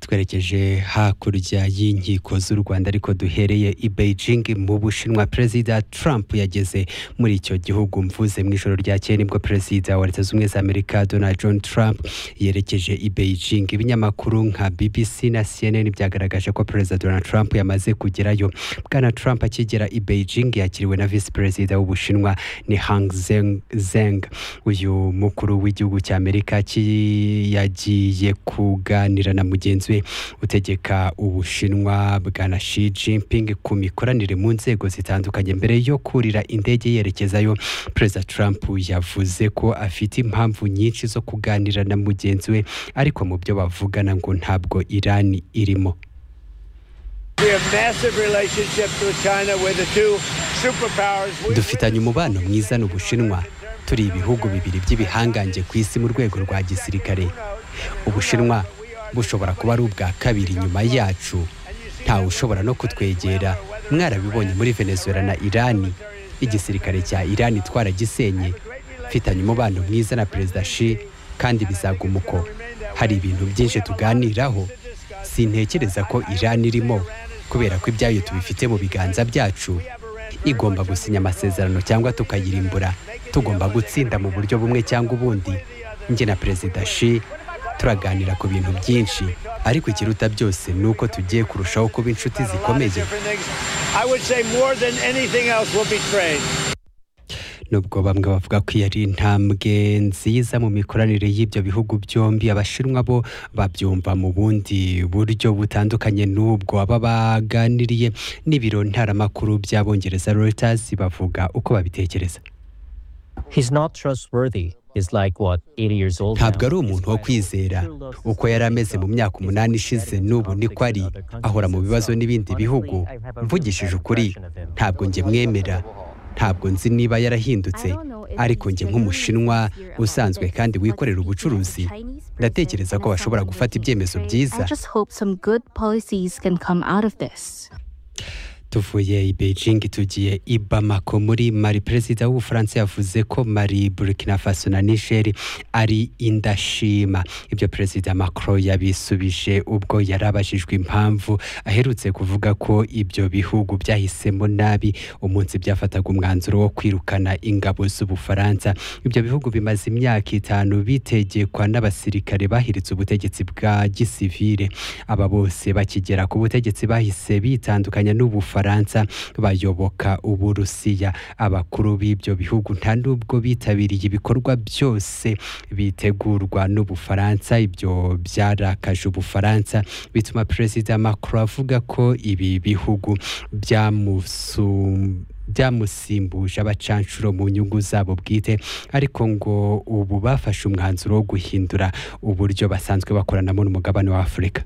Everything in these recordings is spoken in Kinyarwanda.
twerekeje hakurya y'inkiko z'u rwanda ariko duhereye i beijing mu bushinwa perezida trump yageze muri icyo gihugu mvuze mu ijoro ryakeye nibwo perezida wa leta z'ubumwe za amerika donald john trump yerekeje i beijing ibinyamakuru nka bbc na cnn byagaragaje ko perezida donald trump yamaze kugerayo bwana trump akigera i beijing yakiriwe na visi perezida w'ubushinwa ni hang Zeng- zeng uyu mukuru w'igihugu cy'amerika ki- yagiye kuganira na mugenzi we utegeka ubushinwa bwana Xi Jinping ku mikoranire mu nzego zitandukanye mbere yo kurira indege yerekezayo perezida Trump yavuze ko afite impamvu nyinshi zo kuganira na mugenzi we ariko mu byo bavugana ngo ntabwo Iran irimo We have massive relationships with China. We're the two superpowers. We- dufitanye umubano mwiza n'ubushinwa turi ibihugu bibiri by'ibihangange ku isi mu rwego rwa gisirikare ubushinwa bushobora kuba ari ubwa kabiri nyuma yacu ntawe ushobora no kutwegera mwarabibonye muri venezuela na irani igisirikare cya irani twaragisenye mfitanye umubano mwiza na perezida shi kandi bizaguma uko hari ibintu byinshi tuganiraho sintekereza ko irani irimo kubera ko ibyayo tubifite mu biganza byacu igomba gusinya amasezerano cyangwa tukayirimbura tugomba gutsinda mu buryo bumwe cyangwa ubundi njye na perezida shi turaganira ku bintu byinshi ariko ikiruta byose ni uko tugiye kurushaho kuba inshuti A lot of zikomeye different things. I would say more than anything else, we'll be trained. nubwo bamwe bavuga ko iyo ari intambwe nziza mu mikoranire y'ibyo bihugu byombi abashinwa bo babyumva mu bundi buryo butandukanye n'ubwo baba baganiriye n'ibiro ntaramakuru by'abongereza Reuters bavuga uko babitekereza He's not trustworthy. He's like what, 80 years old. ntabwo now. ari umuntu wo kwizera uko yari ameze mu myaka umunani ishize n'ubu niko ari ahora mu bibazo n'ibindi bihugu mvugishije ukuri ntabwo njye mwemera ntabwo nzi niba yarahindutse ariko njye nk'umushinwa usanzwe kandi wikorera ubucuruzi ndatekereza ko bashobora gufata ibyemezo byiza I just hope some good policies can come out of this. tuvuye i beijing tugiye i bamako muri mali perezida w'ubufaransa yavuze ko mali burkina faso na niger ari indashima ibyo perezida macron yabisubije ubwo yari abajijwe impamvu aherutse kuvuga ko ibyo bihugu byahisemo nabi umunsi byafataga umwanzuro wo kwirukana ingabo z'ubufaransa ibyo bihugu bimaze imyaka itanu bitegekwa n'abasirikare bahiritse ubutegetsi bwa gisivire aba bose bakigera ku butegetsi bahise bitandukanya n'ubufaransa bayoboka uburusiya abakuru b'ibyo bihugu nta nubwo bitabiriye ibikorwa byose bitegurwa n'ubufaransa ibyo byarakaje ubufaransa bituma perezida macron avuga ko ibi bihugu byamusum byamusimbuje abacanshuro mu nyungu zabo bwite ariko ngo ubu bafashe umwanzuro wo guhindura uburyo basanzwe bakoranamo n'umugabane wa afurika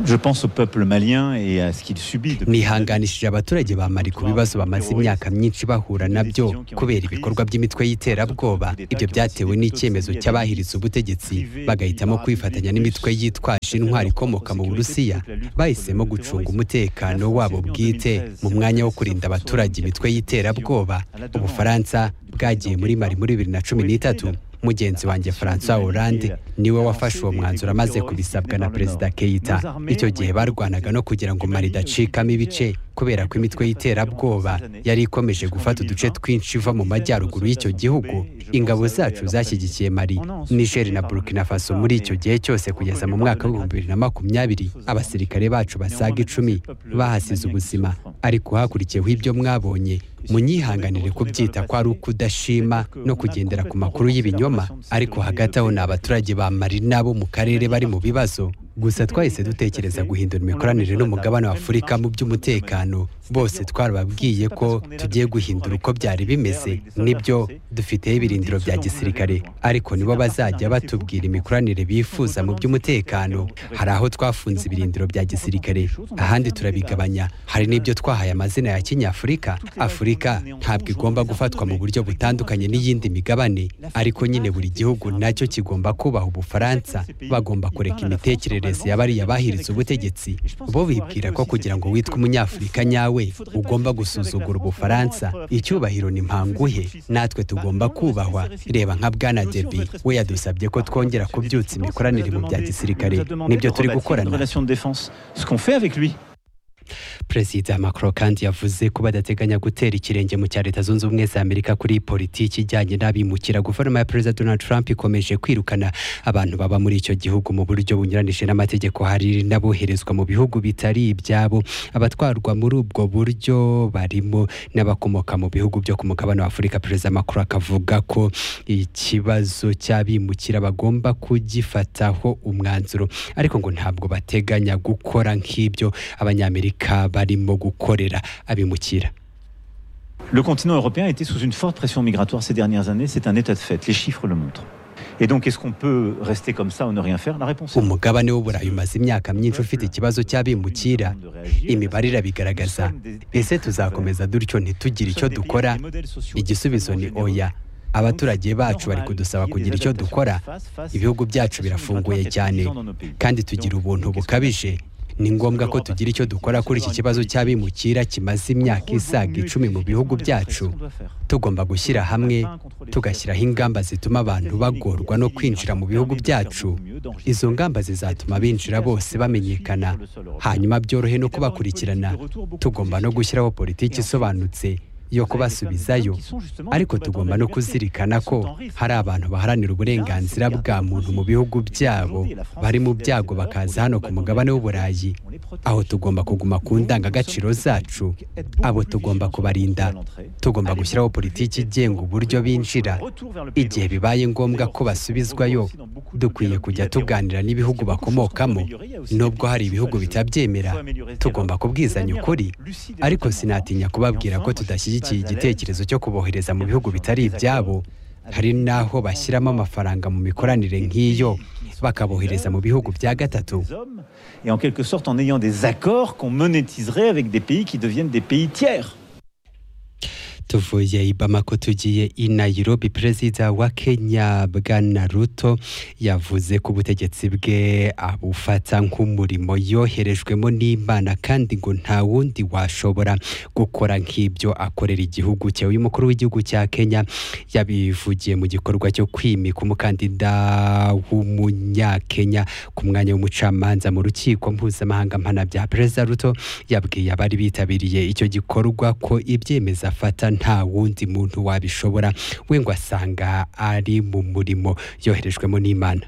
Je pense au peuple malien et à ce qu'il subit depuis nihanganishije abaturage ba mari ku bibazo bamaze imyaka myinshi bahura nabyo kubera ibikorwa by'imitwe y'iterabwoba ibyo byatewe n'icyemezo cy'abahiritse ubutegetsi bagahitamo kwifatanya n'imitwe yitwaje intwari ikomoka mu burusiya bahisemo gucunga umutekano wabo bwite mu mwanya wo kurinda abaturage imitwe y'iterabwoba ubufaransa bwagiye muri mari muri bibiri na cumi n'itatu mugenzi wanjye François Hollande niwe wafashe uwo mwanzuro amaze kubisabwa na perezida Keita icyo gihe barwanaga no kugira ngo Mali idacikamo ibice kubera ko imitwe y'iterabwoba yari ikomeje gufata uduce twinshi iva mu majyaruguru y'icyo gihugu ingabo zacu zashyigikiye Mali Niger na Burkina Faso muri icyo gihe cyose kugeza mu mwaka w'ibihumbi bibiri na makumyabiri abasirikare bacu basaga icumi bahasize ubuzima ariko hakurikiyeho ibyo mwabonye munyihanganire kubyita ko ari ukudashima no kugendera ku makuru y'ibinyoma ariko hagati aho ni abaturage ba mari n'abo mu karere bari mu bibazo gusa twahise dutekereza guhindura imikoranire n'umugabane wa afurika mu by'umutekano bose twarababwiye ko tugiye guhindura uko byari bimeze nibyo dufiteho ibirindiro bya gisirikare ariko nibo bazajya batubwira imikoranire bifuza mu by'umutekano hari aho twafunze ibirindiro bya gisirikare ahandi turabigabanya hari n'ibyo twahaye amazina ya kinyafurika afurika ntabwo igomba gufatwa mu buryo butandukanye n'iyindi migabane ariko nyine buri gihugu nacyo kigomba kubaha ubufaransa bagomba kureka imitekerereze imitekerereze ya bariya bahiritse ubutegetsi bo bibwira ko kugira ngo witwe umunyafurika nyawe ugomba gusuzugura ubufaransa icyubahiro ni mpanguhe natwe tugomba kubahwa reba nka bwana debi we yadusabye ko twongera kubyutsa imikoranire mu bya gisirikare nibyo turi gukorana perezida macron kandi yavuze ko badateganya gutera ikirenge mu cya leta zunze ubumwe za amerika kuri politiki ijyanye n'abimukira guverinoma ya perezida donald trump ikomeje kwirukana abantu baba muri icyo gihugu mu buryo bunyuranije n'amategeko hari n'aboherezwa mu bihugu bitari ibyabo abatwarwa muri ubwo buryo barimo n'abakomoka mu bihugu byo ku mugabane wa afurika perezida macron akavuga ko ikibazo cy'abimukira bagomba kugifataho umwanzuro ariko ngo ntabwo bateganya gukora nk'ibyo abanyamerika barimo gukorera abimukira Le continent européen était sous une forte pression migratoire ces dernières années, c'est un état de fait, les chiffres le montrent. Et donc, est-ce qu'on peut rester comme ça ou ne rien faire La réponse umugabane w'uburayi umaze imyaka myinshi ufite ikibazo cy'abimukira imibare irabigaragaza ese tuzakomeza dutyo ntitugire icyo dukora igisubizo ni oya abaturage bacu bari kudusaba kugira icyo dukora ibihugu byacu birafunguye cyane kandi tugira ubuntu bukabije ni ngombwa ko tugira icyo dukora kuri iki kibazo cy'abimukira kimaze imyaka isaga icumi mu bihugu byacu tugomba gushyira hamwe tugashyiraho ingamba zituma abantu bagorwa no kwinjira mu bihugu byacu izo ngamba zizatuma binjira bose bamenyekana hanyuma byorohe no kubakurikirana tugomba no gushyiraho politiki isobanutse yo kubasubizayo ariko tugomba no kuzirikana ko hari abantu baharanira uburenganzira bwa muntu mu bihugu byabo bari mu byago bakaza hano ku mugabane w'uburayi aho tugomba kuguma ku ndangagaciro zacu abo tugomba kubarinda tugomba gushyiraho politiki igenga uburyo binjira igihe bibaye ngombwa ko basubizwayo dukwiye kujya tuganira n'ibihugu bakomokamo nubwo hari ibihugu bitabyemera tugomba kubwizanya ukuri ariko sinatinya kubabwira ko tudashyigikiye igitekerezo cyo kubohereza mu bihugu bitari ibyabo hari n'aho bashyiramo amafaranga mu mikoranire nk'iyo bakabohereza mu bihugu bya gatatu et en quelque sorte en ayant des accords qu'on monétiserait avec des pays qui deviennent des pays tiers tuvuye i Bamako tugiye i Nairobi perezida wa Kenya Bwana Ruto yavuze ko ubutegetsi bwe abufata nk'umurimo yoherejwemo n'Imana kandi ngo nta wundi washobora gukora nk'ibyo akorera igihugu cye uyu mukuru w'igihugu cya Kenya yabivugiye mu gikorwa cyo kwimika umukandida w'umunyakenya ku mwanya w'umucamanza mu rukiko mpuzamahanga mpanabyaha perezida Ruto yabwiye abari bitabiriye icyo gikorwa ko ibyemeza afata nta wundi muntu wabishobora we ngo asanga ari mu murimo yoherejwemo n'imana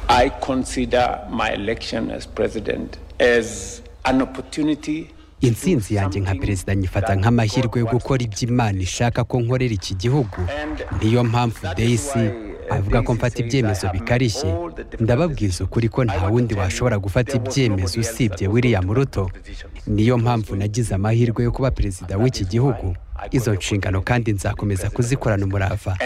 i consider my election as president as an opportunity intsinzi yanjye nka perezida nyifata nk'amahirwe yo gukora ibyo imana ishaka ko nkorera iki gihugu niyo mpamvu dayisi avuga ko mfata ibyemezo bikarishye ndababwiza ukuri ko nta wundi washobora gufata ibyemezo usibye william ruto niyo mpamvu nagize amahirwe yo kuba perezida w'iki gihugu izo nshingano kandi nzakomeza kuzikorana umurava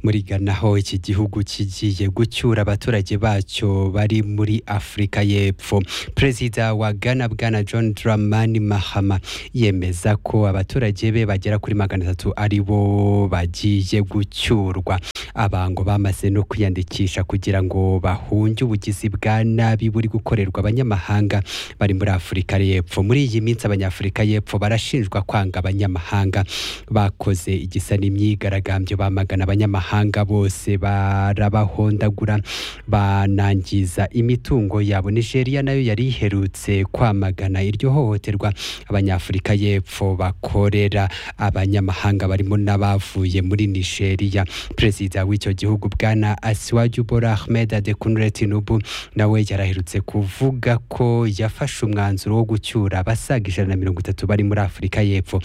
muri Ghana ho iki gihugu kigiye gucyura abaturage bacyo bari muri afurika y'epfo perezida wa Ghana bwana john dramani mahama yemeza ko abaturage be bagera kuri magana atatu ari bo bagiye gucyurwa abango bamaze no kwiyandikisha kugira ngo bahunge ubugizi bwa nabi buri gukorerwa abanyamahanga bari muri afurika y'epfo muri iyi minsi abanyafurika y'epfo barashinjwa kwanga abanyamahanga bakoze igisa n'imyigaragambyo bamagana abanyamahanga abanyamahanga bose barabahondagura banangiza imitungo yabo nigeria nayo yari iherutse kwamagana iryo hohoterwa abanyafurika y'epfo bakorera abanyamahanga barimo n'abavuye muri nigeria perezida w'icyo gihugu bwana asiwaju bora ahmed adekunure tinubu nawe yaraherutse kuvuga ko yafashe umwanzuro wo gucyura abasaga ijana na mirongo itatu bari muri afurika y'epfo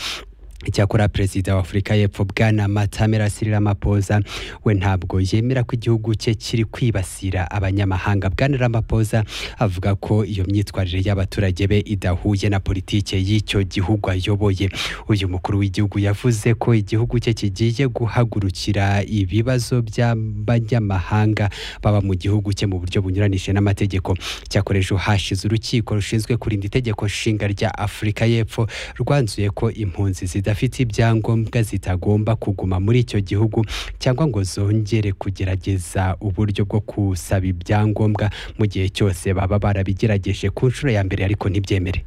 icyakora perezida wa afurika y'epfo bwana matamera siriramapoza we ntabwo yemera ko igihugu cye kiri kwibasira abanyamahanga bwana ramapoza avuga ko iyo myitwarire y'abaturage be idahuye na politike y'icyo gihugu ayoboye uyu mukuru w'igihugu yavuze ko igihugu cye kigiye guhagurukira ibibazo by'abanyamahanga baba mu gihugu cye mu buryo bunyuranije n'amategeko icyakora ejo hashize urukiko rushinzwe kurinda itegeko nshinga rya afurika y'epfo rwanzuye ko impunzi zida zidafite ibyangombwa zitagomba kuguma muri icyo gihugu cyangwa ngo zongere kugerageza uburyo bwo gusaba ibyangombwa mu gihe cyose baba barabigerageje ku nshuro ya mbere ariko ntibyemere